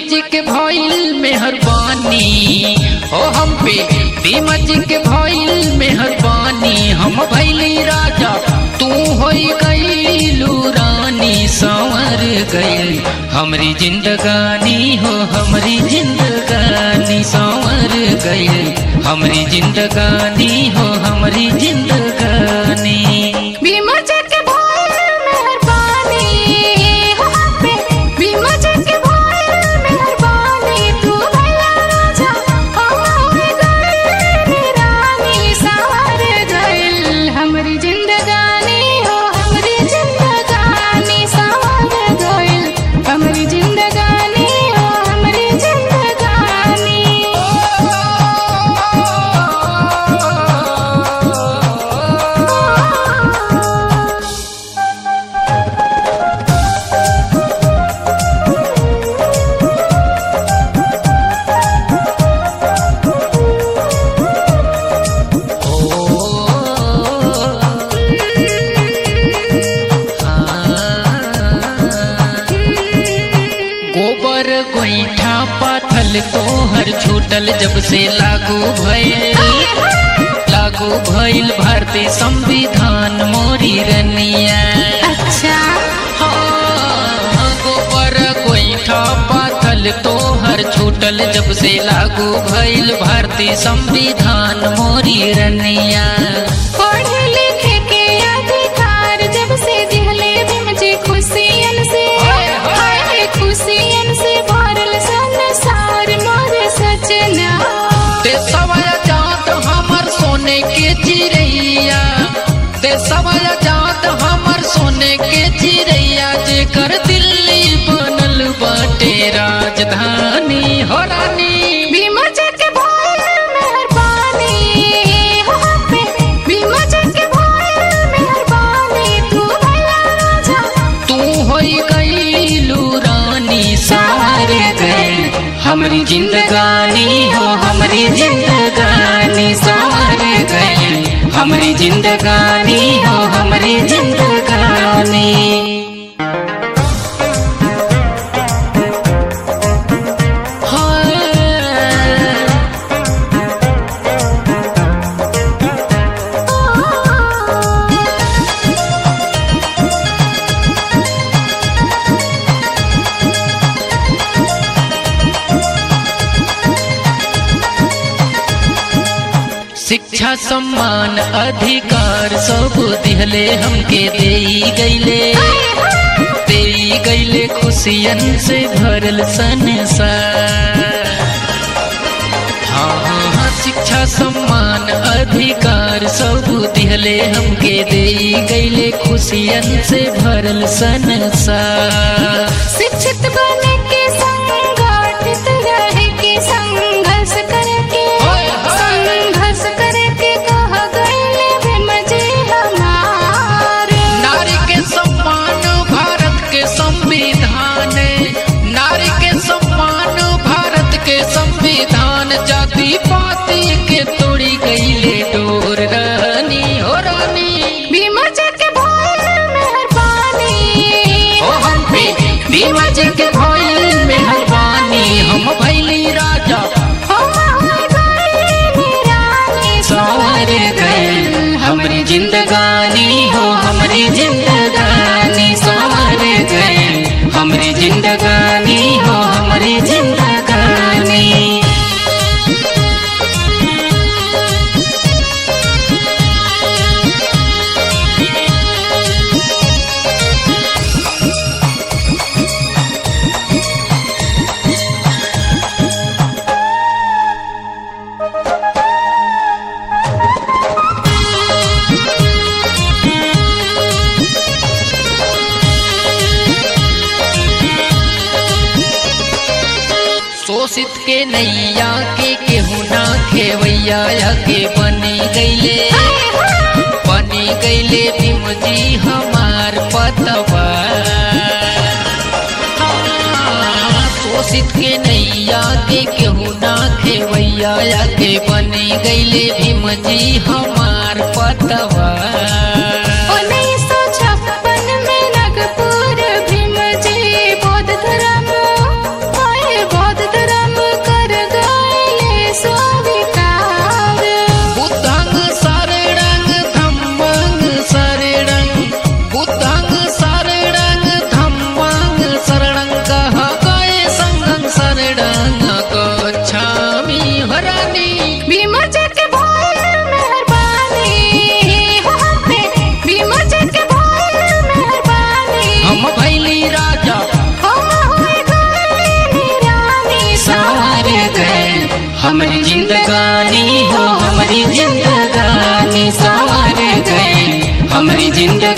जी के भइल मेहरबानी हो हम पे भीमा जी के भइल मेहरबानी हम भैली राजा तू होई गईलू रानी संवर गई हमरी जिंदगानी हो हमरी जिंदगानी संवर गई हमरी जिंदगानी हो हमरी जिंदगानी भीमा जी के भइल मेहरबानी हो हम पे भीमा जी के भइल मेहरबानी तू भैया राजा हम होई गइल रानी संवर गइल हमरी जिंदगानी हो हमरी जिंदगानी संवर गइल हमरी जिंदगानी हो हमरी जिंदगानी गोबर गोईठा पाथल तोहर छूटल जब से लागू भइल लागू भइल भारतीय संविधान मोरी रनिया अच्छा हाँ, गोबर गोईठा पाथल तोहर छूटल जब से लागू भइल भारतीय संविधान मोरी रनिया पढ़े लिखे के अधिकार जब से दिहले भीम जी खुशियन से हाय खुशियन से भरल संसार मोर सजना देशवाया जात हमर सोने के चिड़ैया देशवाया जात हमर सोने के चिड़ैया जेकर दिल्ली बनल बाटे राजधानी हो रानी भीम जी के भइल मेहरबानी हो हम पे भीम जी के भइल मेहरबानी तू भैया राजा तू होई गईलू रानी सार गई हमरी जिंदगानी हो हमरी जिंदगानी सार गई हमरी जिंदगानी हो हमरी जिंदगानी हाँ शिक्षा सम्मान अधिकार सब दिहले हमके देई गईले देई गईले खुशियन से भरल संसार हाँ हाँ हाँ शिक्षा सम्मान अधिकार सब दिहले हमके देई गईले खुशियन से भरल संसार शिक्षित बने के संगठित रहे के संघर्ष करके ओए होए। संघर्ष करके कह गए भीम जी हमारे नारी के सम्मान भारत के संविधान नारी के सम्मान भारत के संविधान जाति पाति के तोड़ी गईले डोर रानी हो रानी भीम जी के भइल मेहरबानी हो हम पे भीमा जी के भइल मेहरबानी हम भैली राजा हम होई गइल रानी संवर गए हमरी जिंदगानी हो हमरी जिंदगानी संवर गए हमरी जिंदगानी हो हमरी जिंदगानी शोषित के नैया के केहू ना खेवैया के बनी गईले बनी गईले भीम जी हमार पतवा हाँ, शोषित के नैया के केहू ना खेवैया के बनी गईले भीम जी हमार पतवा उन्नीस सौ छप्पन में नगपुर भीम जी बौद्ध धर्म हमारी जिंदगानी हो हमारी जिंदगानी संवर गई हमारी जिंदगानी